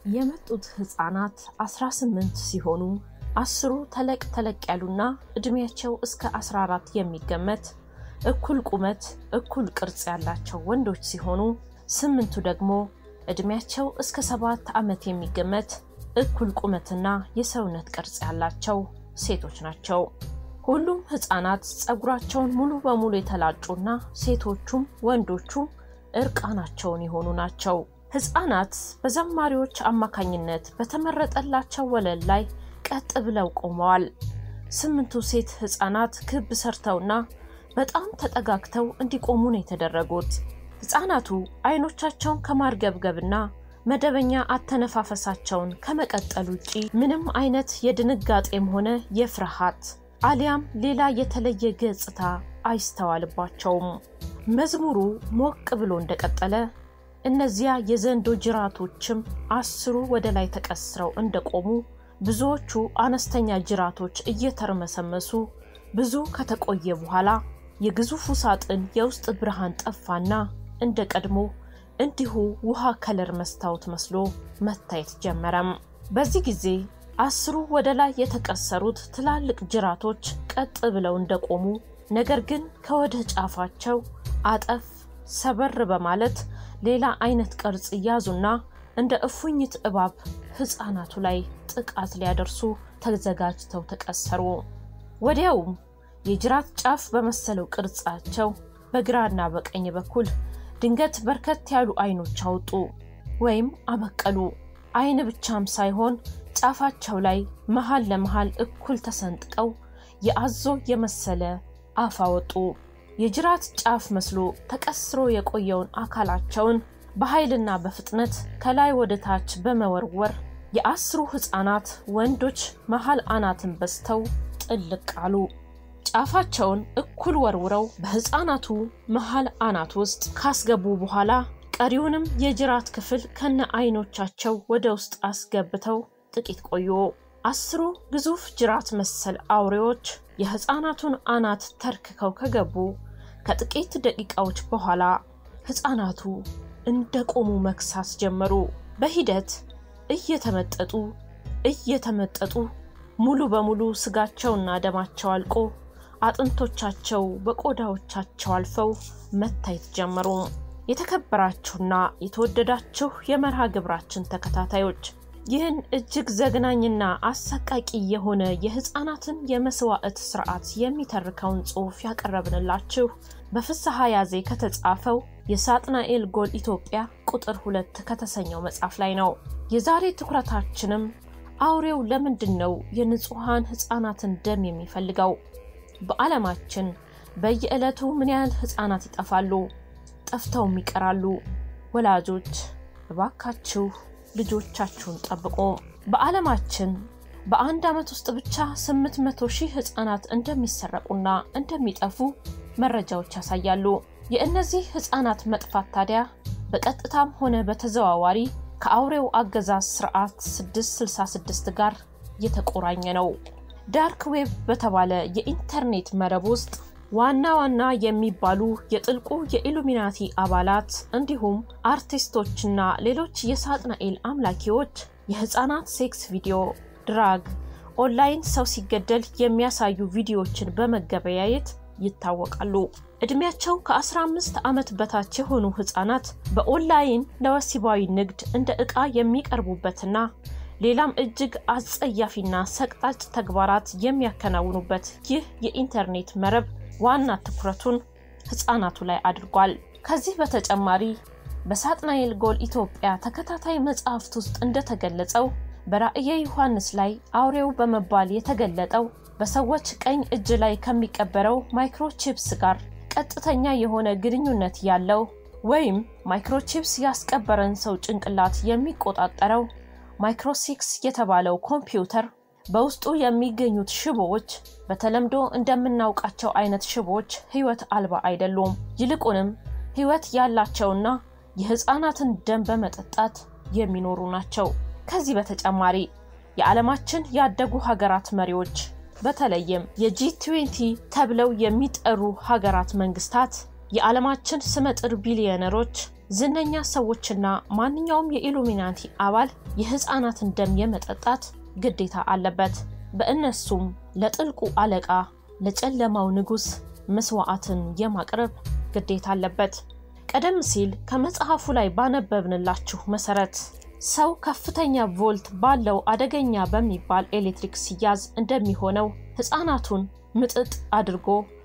የመጡት ህፃናት 18 ሲሆኑ አስሩ ተለቅ ተለቅ ያሉና እድሜያቸው እስከ 14 የሚገመት እኩል ቁመት እኩል ቅርጽ ያላቸው ወንዶች ሲሆኑ ስምንቱ ደግሞ እድሜያቸው እስከ ሰባት ዓመት የሚገመት እኩል ቁመትና የሰውነት ቅርጽ ያላቸው ሴቶች ናቸው። ሁሉም ህፃናት ፀጉራቸውን ሙሉ በሙሉ የተላጩና ሴቶቹም ወንዶቹም እርቃናቸውን የሆኑ ናቸው። ህፃናት በዘማሪዎች አማካኝነት በተመረጠላቸው ወለል ላይ ቀጥ ብለው ቆመዋል። ስምንቱ ሴት ህፃናት ክብ ሰርተውና በጣም ተጠጋግተው እንዲቆሙ ነው የተደረጉት። ህፃናቱ አይኖቻቸውን ከማርገብገብና መደበኛ አተነፋፈሳቸውን ከመቀጠል ውጪ ምንም አይነት የድንጋጤም ሆነ የፍርሃት አሊያም ሌላ የተለየ ገጽታ አይስተዋልባቸውም። መዝሙሩ ሞቅ ብሎ እንደቀጠለ እነዚያ የዘንዶ ጅራቶችም አስሩ ወደ ላይ ተቀስረው እንደቆሙ ብዙዎቹ አነስተኛ ጅራቶች እየተርመሰመሱ ብዙ ከተቆየ በኋላ የግዙፉ ሳጥን የውስጥ ብርሃን ጠፋና እንደ ቀድሞ እንዲሁ ውሃ ከለር መስታወት መስሎ መታየት ጀመረም። በዚህ ጊዜ አስሩ ወደ ላይ የተቀሰሩት ትላልቅ ጅራቶች ቀጥ ብለው እንደቆሙ ነገር ግን ከወደ ጫፋቸው አጠፍ ሰበር በማለት ሌላ አይነት ቅርጽ ያዙና እንደ እፉኝት እባብ ህፃናቱ ላይ ጥቃት ሊያደርሱ ተዘጋጅተው ተቀሰሩ። ወዲያውም የጅራት ጫፍ በመሰለው ቅርጻቸው በግራና በቀኝ በኩል ድንገት በርከት ያሉ አይኖች አወጡ ወይም አበቀሉ። አይን ብቻም ሳይሆን ጫፋቸው ላይ መሃል ለመሃል እኩል ተሰንጥቀው የአዞ የመሰለ አፍ አወጡ። የጅራት ጫፍ መስሎ ተቀስሮ የቆየውን አካላቸውን በኃይልና በፍጥነት ከላይ ወደ ታች በመወርወር የአስሩ ህፃናት ወንዶች መሃል አናትን በስተው ጥልቅ አሉ። ጫፋቸውን እኩል ወርውረው በህፃናቱ መሃል አናት ውስጥ ካስገቡ በኋላ ቀሪውንም የጅራት ክፍል ከነ አይኖቻቸው ወደ ውስጥ አስገብተው ጥቂት ቆዩ። አስሩ ግዙፍ ጅራት መሰል አውሬዎች የህፃናቱን አናት ተርክከው ከገቡ ከጥቂት ደቂቃዎች በኋላ ህፃናቱ እንደ ቆሙ መክሳስ ጀመሩ። በሂደት እየተመጠጡ እየተመጠጡ ሙሉ በሙሉ ስጋቸውና ደማቸው አልቆ አጥንቶቻቸው በቆዳዎቻቸው አልፈው መታየት ጀመሩ። የተከበራችሁና የተወደዳችሁ የመርሃ ግብራችን ተከታታዮች ይህን እጅግ ዘግናኝና አሰቃቂ የሆነ የህፃናትን የመስዋዕት ስርዓት የሚተርከውን ጽሑፍ ያቀረብንላችሁ በፍስሐ ያዜ ከተጻፈው የሳጥናኤል ጎል ኢትዮጵያ ቁጥር ሁለት ከተሰኘው መጽሐፍ ላይ ነው። የዛሬ ትኩረታችንም አውሬው ለምንድን ነው የንጹሐን ህፃናትን ደም የሚፈልገው? በዓለማችን በየዕለቱ ምን ያህል ህፃናት ይጠፋሉ? ጠፍተውም ይቀራሉ? ወላጆች እባካችሁ ልጆቻችሁን ጠብቁ። በዓለማችን በአንድ ዓመት ውስጥ ብቻ 800 ሺህ ህፃናት እንደሚሰረቁና እንደሚጠፉ መረጃዎች ያሳያሉ። የእነዚህ ህፃናት መጥፋት ታዲያ በቀጥታም ሆነ በተዘዋዋሪ ከአውሬው አገዛዝ ስርዓት 666 ጋር የተቆራኘ ነው። ዳርክ ዌብ በተባለ የኢንተርኔት መረብ ውስጥ ዋና ዋና የሚባሉ የጥልቁ የኢሉሚናቲ አባላት እንዲሁም አርቲስቶችና ሌሎች የሳጥናኤል አምላኪዎች የህፃናት ሴክስ ቪዲዮ፣ ድራግ፣ ኦንላይን ሰው ሲገደል የሚያሳዩ ቪዲዮዎችን በመገበያየት ይታወቃሉ። እድሜያቸው ከ15 ዓመት በታች የሆኑ ህፃናት በኦንላይን ለወሲባዊ ንግድ እንደ ዕቃ የሚቀርቡበትና ሌላም እጅግ አጸያፊና ሰቅጣጭ ተግባራት የሚያከናውኑበት ይህ የኢንተርኔት መረብ ዋና ትኩረቱን ህፃናቱ ላይ አድርጓል። ከዚህ በተጨማሪ በሳጥናኤል ጎል ኢትዮጵያ ተከታታይ መጽሐፍት ውስጥ እንደተገለጸው በራእየ ዮሐንስ ላይ አውሬው በመባል የተገለጠው በሰዎች ቀኝ እጅ ላይ ከሚቀበረው ማይክሮቺፕስ ጋር ቀጥተኛ የሆነ ግንኙነት ያለው ወይም ማይክሮቺፕስ ያስቀበረን ሰው ጭንቅላት የሚቆጣጠረው ማይክሮሲክስ የተባለው ኮምፒውተር በውስጡ የሚገኙት ሽቦዎች በተለምዶ እንደምናውቃቸው አይነት ሽቦዎች ህይወት አልባ አይደሉም። ይልቁንም ህይወት ያላቸውና የህፃናትን ደም በመጠጣት የሚኖሩ ናቸው። ከዚህ በተጨማሪ የዓለማችን ያደጉ ሀገራት መሪዎች በተለይም የጂ20 ተብለው የሚጠሩ ሀገራት መንግስታት የዓለማችን ስመጥር ቢሊዮነሮች፣ ዝነኛ ሰዎችና ማንኛውም የኢሉሚናቲ አባል የሕፃናትን ደም የመጠጣት ግዴታ አለበት። በእነሱም ለጥልቁ አለቃ ለጨለማው ንጉሥ መስዋዕትን የማቅረብ ግዴታ አለበት። ቀደም ሲል ከመጽሐፉ ላይ ባነበብንላችሁ መሰረት ሰው ከፍተኛ ቮልት ባለው አደገኛ በሚባል ኤሌክትሪክ ሲያዝ እንደሚሆነው ሕፃናቱን ምጥጥ አድርጎ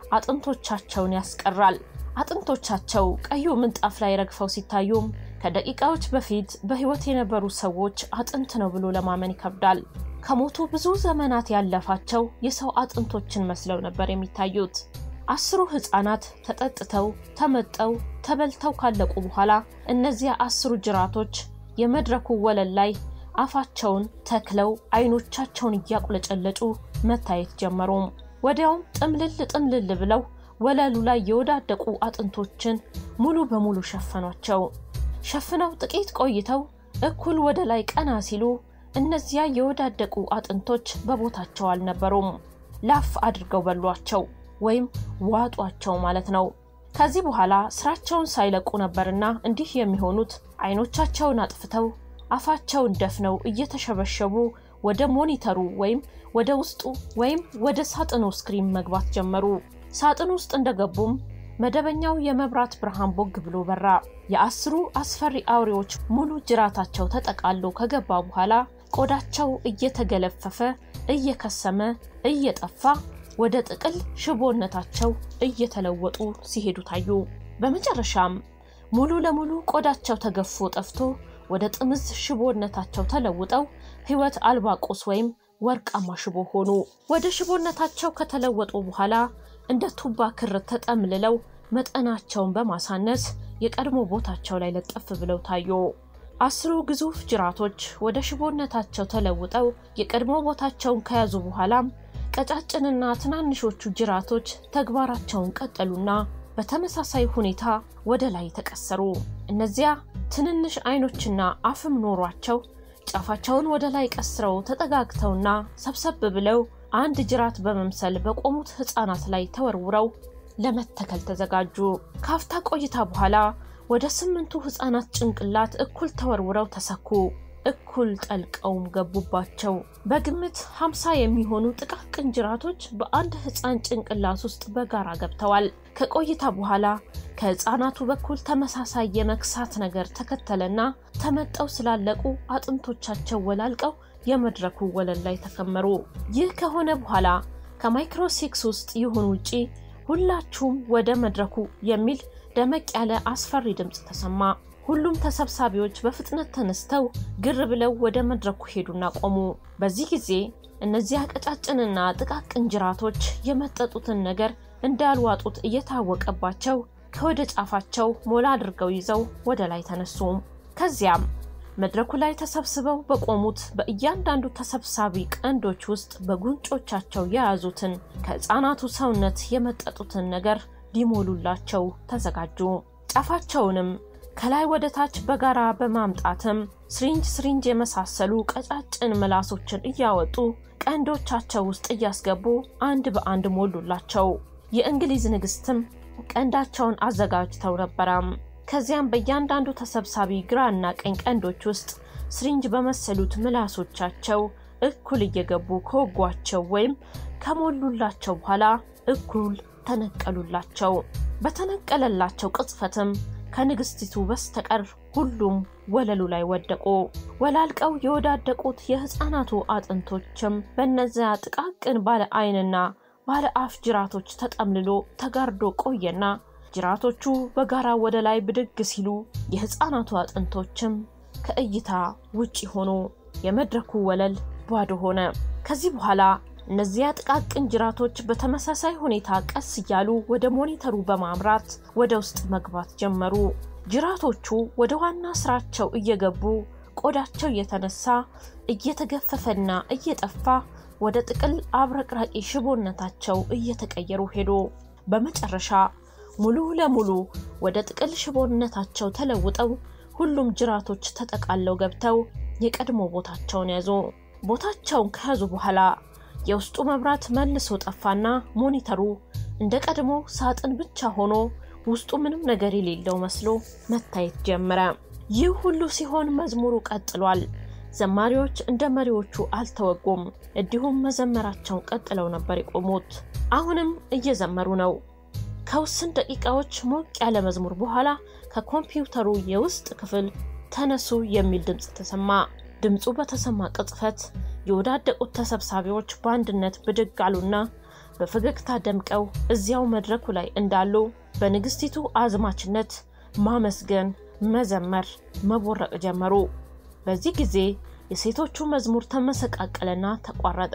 አጥንቶቻቸውን ያስቀራል። አጥንቶቻቸው ቀዩ ምንጣፍ ላይ ረግፈው ሲታዩም ከደቂቃዎች በፊት በሕይወት የነበሩ ሰዎች አጥንት ነው ብሎ ለማመን ይከብዳል። ከሞቱ ብዙ ዘመናት ያለፋቸው የሰው አጥንቶችን መስለው ነበር የሚታዩት። አስሩ ሕፃናት ተጠጥተው ተመጠው ተበልተው ካለቁ በኋላ እነዚያ አስሩ ጅራቶች የመድረኩ ወለል ላይ አፋቸውን ተክለው አይኖቻቸውን እያቁለጨለጩ መታየት ጀመሩ። ወዲያውም ጥምልል ጥምልል ብለው ወለሉ ላይ የወዳደቁ አጥንቶችን ሙሉ በሙሉ ሸፈኗቸው። ሸፍነው ጥቂት ቆይተው እኩል ወደ ላይ ቀና ሲሉ እነዚያ የወዳደቁ አጥንቶች በቦታቸው አልነበሩም። ላፍ አድርገው በሏቸው ወይም ዋጧቸው ማለት ነው። ከዚህ በኋላ ስራቸውን ሳይለቁ ነበርና እንዲህ የሚሆኑት አይኖቻቸውን አጥፍተው አፋቸውን ደፍነው እየተሸበሸቡ ወደ ሞኒተሩ ወይም ወደ ውስጡ ወይም ወደ ሳጥኑ ስክሪን መግባት ጀመሩ። ሳጥን ውስጥ እንደገቡም መደበኛው የመብራት ብርሃን ቦግ ብሎ በራ። የአስሩ አስፈሪ አውሬዎች ሙሉ ጅራታቸው ተጠቃሎ ከገባ በኋላ ቆዳቸው እየተገለፈፈ እየከሰመ እየጠፋ ወደ ጥቅል ሽቦነታቸው እየተለወጡ ሲሄዱ ታዩ። በመጨረሻም ሙሉ ለሙሉ ቆዳቸው ተገፎ ጠፍቶ ወደ ጥምዝ ሽቦነታቸው ተለውጠው ሕይወት አልባ ቁስ ወይም ወርቃማ ሽቦ ሆኑ። ወደ ሽቦነታቸው ከተለወጡ በኋላ እንደ ቱባ ክር ተጠምልለው መጠናቸውን በማሳነስ የቀድሞ ቦታቸው ላይ ለጠፍ ብለው ታዩ። አስሩ ግዙፍ ጅራቶች ወደ ሽቦነታቸው ተለውጠው የቀድሞ ቦታቸውን ከያዙ በኋላም ቀጫጭንና ትናንሾቹ ጅራቶች ተግባራቸውን ቀጠሉና በተመሳሳይ ሁኔታ ወደ ላይ ተቀሰሩ። እነዚያ ትንንሽ አይኖችና አፍም ኖሯቸው ጫፋቸውን ወደ ላይ ቀስረው ተጠጋግተውና ሰብሰብ ብለው አንድ ጅራት በመምሰል በቆሙት ሕፃናት ላይ ተወርውረው ለመተከል ተዘጋጁ። ካፍታ ቆይታ በኋላ ወደ ስምንቱ ሕፃናት ጭንቅላት እኩል ተወርውረው ተሰኩ። እኩል ጠልቀውም ገቡባቸው። በግምት ሀምሳ የሚሆኑ ጥቃቅን ጅራቶች በአንድ ሕፃን ጭንቅላት ውስጥ በጋራ ገብተዋል። ከቆይታ በኋላ ከሕፃናቱ በኩል ተመሳሳይ የመክሳት ነገር ተከተለና ተመጠው ስላለቁ አጥንቶቻቸው ወላልቀው የመድረኩ ወለል ላይ ተከመሩ። ይህ ከሆነ በኋላ ከማይክሮሲክስ ውስጥ ይሁን ውጪ ሁላችሁም ወደ መድረኩ የሚል ደመቅ ያለ አስፈሪ ድምፅ ተሰማ። ሁሉም ተሰብሳቢዎች በፍጥነት ተነስተው ግር ብለው ወደ መድረኩ ሄዱና ቆሙ። በዚህ ጊዜ እነዚያ ቀጫጭንና ጥቃቅን ጅራቶች የመጠጡትን ነገር እንዳልዋጡት እየታወቀባቸው ከወደ ጫፋቸው ሞላ አድርገው ይዘው ወደ ላይ ተነሱ። ከዚያም መድረኩ ላይ ተሰብስበው በቆሙት በእያንዳንዱ ተሰብሳቢ ቀንዶች ውስጥ በጉንጮቻቸው የያዙትን ከሕፃናቱ ሰውነት የመጠጡትን ነገር ሊሞሉላቸው ተዘጋጁ። ጫፋቸውንም ከላይ ወደ ታች በጋራ በማምጣትም ስሪንጅ ስሪንጅ የመሳሰሉ ቀጫጭን ምላሶችን እያወጡ ቀንዶቻቸው ውስጥ እያስገቡ አንድ በአንድ ሞሉላቸው። የእንግሊዝ ንግስትም ቀንዳቸውን አዘጋጅተው ነበረም። ከዚያም በእያንዳንዱ ተሰብሳቢ ግራና ቀኝ ቀንዶች ውስጥ ስሪንጅ በመሰሉት ምላሶቻቸው እኩል እየገቡ ከወጓቸው ወይም ከሞሉላቸው በኋላ እኩል ተነቀሉላቸው። በተነቀለላቸው ቅጽፈትም ከንግስቲቱ በስተቀር ሁሉም ወለሉ ላይ ወደቁ። ወላልቀው የወዳደቁት የሕፃናቱ አጥንቶችም በእነዚያ ጥቃቅን ባለ ዓይንና ባለ አፍ ጅራቶች ተጠምልሎ ተጋርዶ ቆየና ጅራቶቹ በጋራ ወደ ላይ ብድግ ሲሉ የሕፃናቱ አጥንቶችም ከእይታ ውጪ ሆኑ። የመድረኩ ወለል ባዶ ሆነ። ከዚህ በኋላ እነዚያ ጥቃቅን ጅራቶች በተመሳሳይ ሁኔታ ቀስ እያሉ ወደ ሞኒተሩ በማምራት ወደ ውስጥ መግባት ጀመሩ። ጅራቶቹ ወደ ዋና ስራቸው እየገቡ ቆዳቸው እየተነሳ እየተገፈፈና እየጠፋ ወደ ጥቅል አብረቅራቂ ሽቦነታቸው እየተቀየሩ ሄዱ። በመጨረሻ ሙሉ ለሙሉ ወደ ጥቅል ሽቦነታቸው ተለውጠው ሁሉም ጅራቶች ተጠቃለው ገብተው የቀድሞ ቦታቸውን ያዙ። ቦታቸውን ከያዙ በኋላ የውስጡ መብራት መልሶ ጠፋና ሞኒተሩ እንደ ቀድሞ ሳጥን ብቻ ሆኖ ውስጡ ምንም ነገር የሌለው መስሎ መታየት ጀመረ። ይህ ሁሉ ሲሆን መዝሙሩ ቀጥሏል። ዘማሪዎች እንደ መሪዎቹ አልተወጉም፣ እንዲሁም መዘመራቸውን ቀጥለው ነበር የቆሙት። አሁንም እየዘመሩ ነው። ከውስን ደቂቃዎች ሞቅ ያለ መዝሙር በኋላ ከኮምፒውተሩ የውስጥ ክፍል ተነሱ የሚል ድምፅ ተሰማ። ድምፁ በተሰማ ቅጽበት የወዳደቁት ተሰብሳቢዎች በአንድነት ብድግ አሉና በፈገግታ ደምቀው እዚያው መድረኩ ላይ እንዳሉ በንግስቲቱ አዝማችነት ማመስገን፣ መዘመር፣ መቦረቅ ጀመሩ። በዚህ ጊዜ የሴቶቹ መዝሙር ተመሰቃቀለና ተቋረጠ።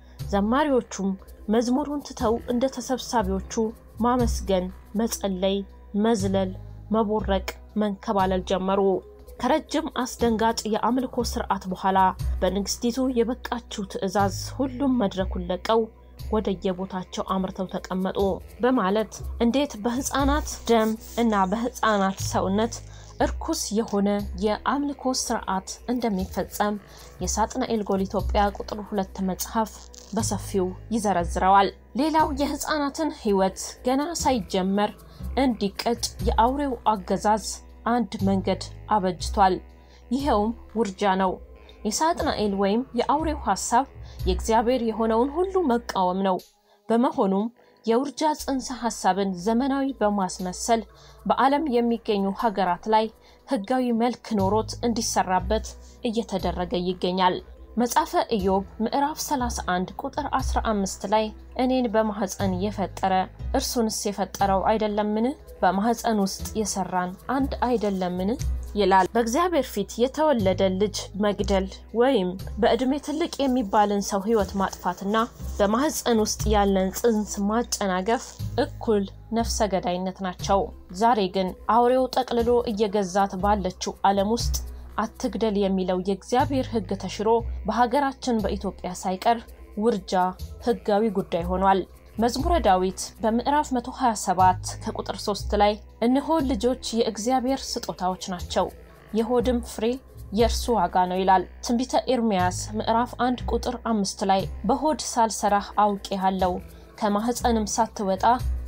ዘማሪዎቹም መዝሙሩን ትተው እንደ ተሰብሳቢዎቹ ማመስገን፣ መጸለይ፣ መዝለል፣ መቦረቅ፣ መንከባለል ጀመሩ። ከረጅም አስደንጋጭ የአምልኮ ስርዓት በኋላ በንግስቲቱ የበቃችው ትዕዛዝ ሁሉም መድረኩን ለቀው ወደ የቦታቸው አምርተው ተቀመጡ በማለት እንዴት በህፃናት ደም እና በህፃናት ሰውነት እርኩስ የሆነ የአምልኮ ስርዓት እንደሚፈጸም የሳጥናኤል ጎል ኢትዮጵያ ቁጥር ሁለት መጽሐፍ በሰፊው ይዘረዝረዋል። ሌላው የህፃናትን ህይወት ገና ሳይጀመር እንዲቀጭ የአውሬው አገዛዝ አንድ መንገድ አበጅቷል። ይኸውም ውርጃ ነው። የሳጥናኤል ወይም የአውሬው ሐሳብ የእግዚአብሔር የሆነውን ሁሉ መቃወም ነው። በመሆኑም የውርጃ ጽንሰ ሐሳብን ዘመናዊ በማስመሰል በዓለም የሚገኙ ሀገራት ላይ ህጋዊ መልክ ኖሮት እንዲሰራበት እየተደረገ ይገኛል። መጽሐፈ ኢዮብ ምዕራፍ 31 ቁጥር 15 ላይ እኔን በማኅፀን የፈጠረ እርሱንስ የፈጠረው አይደለምን? በማኅፀን ውስጥ የሰራን አንድ አይደለምን? ይላል። በእግዚአብሔር ፊት የተወለደ ልጅ መግደል ወይም በዕድሜ ትልቅ የሚባልን ሰው ህይወት ማጥፋትና በማኅፀን ውስጥ ያለን ጽንስ ማጨናገፍ እኩል ነፍሰ ገዳይነት ናቸው። ዛሬ ግን አውሬው ጠቅልሎ እየገዛት ባለችው ዓለም ውስጥ አትግደል የሚለው የእግዚአብሔር ሕግ ተሽሮ በሀገራችን በኢትዮጵያ ሳይቀር ውርጃ ህጋዊ ጉዳይ ሆኗል። መዝሙረ ዳዊት በምዕራፍ 127 ከቁጥር 3 ላይ እነሆ ልጆች የእግዚአብሔር ስጦታዎች ናቸው፣ የሆድም ፍሬ የእርሱ ዋጋ ነው ይላል። ትንቢተ ኤርምያስ ምዕራፍ 1 ቁጥር 5 ላይ በሆድ ሳልሰራህ አውቄሃለሁ፣ ከማኅፀንም ሳትወጣ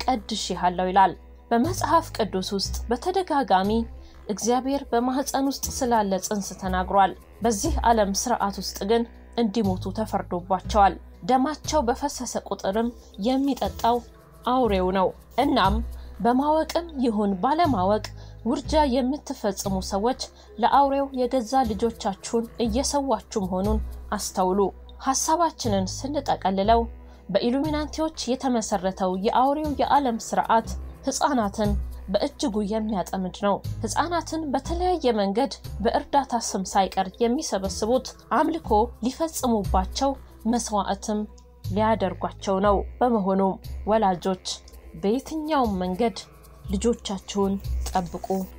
ቀድሼሃለሁ ይላል። በመጽሐፍ ቅዱስ ውስጥ በተደጋጋሚ እግዚአብሔር በማኅፀን ውስጥ ስላለ ጽንስ ተናግሯል። በዚህ ዓለም ስርዓት ውስጥ ግን እንዲሞቱ ተፈርዶባቸዋል። ደማቸው በፈሰሰ ቁጥርም የሚጠጣው አውሬው ነው። እናም በማወቅም ይሁን ባለማወቅ ውርጃ የምትፈጽሙ ሰዎች ለአውሬው የገዛ ልጆቻችሁን እየሰዋችሁ መሆኑን አስተውሉ። ሐሳባችንን ስንጠቀልለው በኢሉሚናንቲዎች የተመሰረተው የአውሬው የዓለም ስርዓት ሕፃናትን በእጅጉ የሚያጠምድ ነው። ሕፃናትን በተለያየ መንገድ በእርዳታ ስም ሳይቀር የሚሰበስቡት አምልኮ ሊፈጽሙባቸው መስዋዕትም ሊያደርጓቸው ነው። በመሆኑም ወላጆች በየትኛውም መንገድ ልጆቻችሁን ጠብቁ።